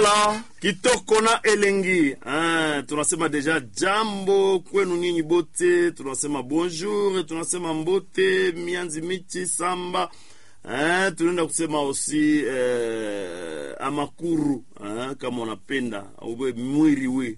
Voilà, kitoko na elengi ah, tunasema deja jambo kwenu nyinyi bote, tunasema bonjour, tunasema mbote mianzi michi samba ah, tunaenda kusema osi eh, amakuru ah, kama unapenda ube mwiri we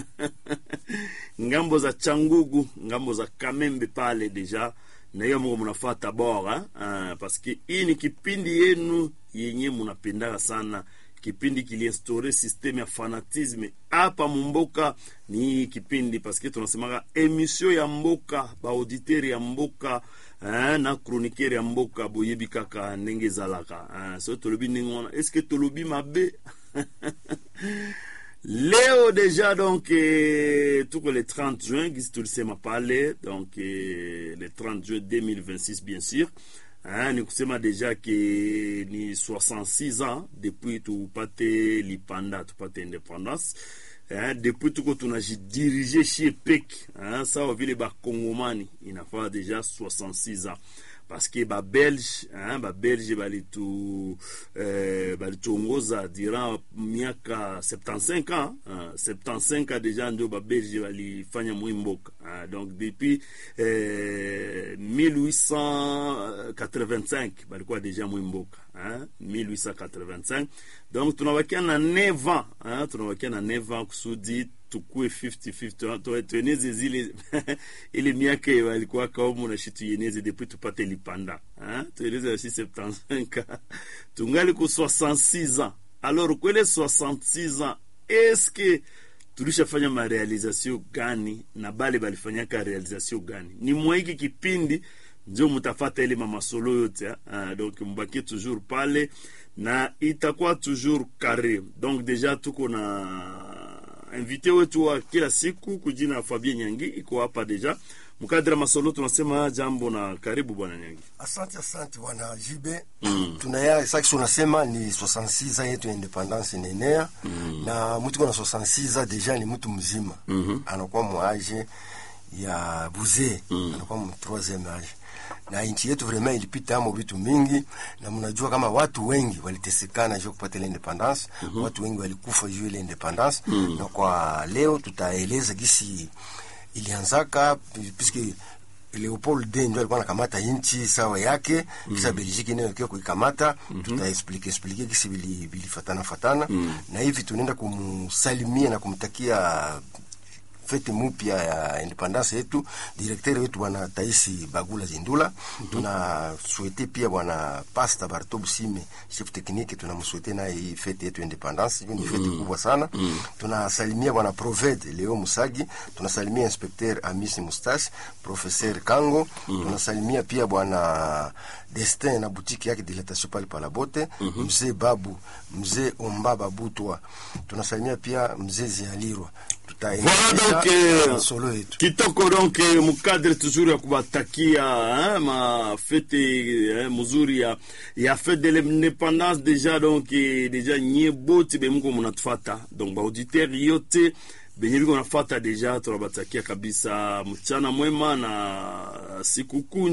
ngambo za changugu ngambo za kamembe pale deja na hiyo mungu mnafata bora ah, paske hii ni kipindi yenu yenye munapendaka sana kipindi kiliinstaure systeme ya fanatisme hapa mumboka ni hii kipindi paske tunasemaka emission ya mboka baauditeur ya mboka eh, na chroniqueur ya mboka boyebi kaka ndenge ezalaka eh, so tolobi ndenge wana estce tolobi mabe leo deja donc eh, tuko le 30 juin gisi tulisema pale donc eh, le 30 juin 2026 bien sûr Hein, ni kusema deja ke ni 66 ans depuis tupate lipanda tupate independance hein, depuis tuko tunajidirige shie peke hein, sawa vile bakongomani inafaa deja 66 ans parce que babelge hein, babelge balitu eh, balituongoza durant miaka 75 ans hein, 75 ans deja ndio babelge balifanya mwimboka hein, donc depuis eh, 1885 balikuwa deja mwimboka hein, 1885 donc tunabakia na 9 ans hein, tunabakia na 9 ans kusudi tukue 50-50 tueneze zile ile miaka walikuwa kaumu na shi tuyeneze depuis tupate lipanda hein? tueneze shi 75 tungali ku 66 ans alors kwele 66 ans eske tulishafanya marealizasio gani na bale balifanyaka realizasio gani ni mwaiki kipindi ndio mutafata ile mamasolo yote hein? donc mbaki toujours pale na itakuwa toujours carré donc deja tuko na invité wetu wa kila siku kujina ya Fabien Nyangi iko hapa deja mkadra masolo. Tunasema jambo na karibu bwana Nyangi. Asante, asante bwana Jibe. mm. tunaya saki unasema ni 66 yetu ya independance inaenea mm. na mtu kuna 66 deja ni mtu mzima mm -hmm. anakuwa mwaje ya buze mm. anakuwa mu troisieme age na nchi yetu vraiment ilipita amo vitu mingi, na mnajua kama watu wengi walitesekana juu kupata ile independance mm -hmm. watu wengi walikufa juu ile independance mm -hmm. na kwa leo tutaeleza gisi ilianzaka piske Leopold II ndio alikuwa anakamata nchi sawa yake mm -hmm. kisa Belgique nayo ikiwa kuikamata mm -hmm. tutaexplike explike kisi bilifatana fatana mm -hmm. na hivi tunaenda kumsalimia na kumtakia fete mupya ya independance yetu, direkteri wetu bwana Taisi Bagula Zindula. mm -hmm. Tunaswete pia bwana Pasta Barto Busime, chef technique, tunamswete naye hii fete yetu independance, hiyo ni fete mm -hmm. kubwa sana. mm -hmm. Tunasalimia bwana Proved Leo Musagi, tunasalimia inspecteur Amisi Mustache, professeur Kango. mm -hmm. Tunasalimia pia bwana Destin na butiki yake dilatation pale palabote. mm -hmm. Mzee Babu, mzee Omba Babutwa. Tunasalimia pia mzee Zialirwa Voilà donc solo yetu kitoko donc mukadre toujours ya kubatakia hein, ma fete hein, muzuri ya ya fete de l'indépendance déjà donc déjà nye bote bemuko munatufata donc baauditeur yote benye biko nafata deja tunabatakia kabisa mchana mwema na sikukuu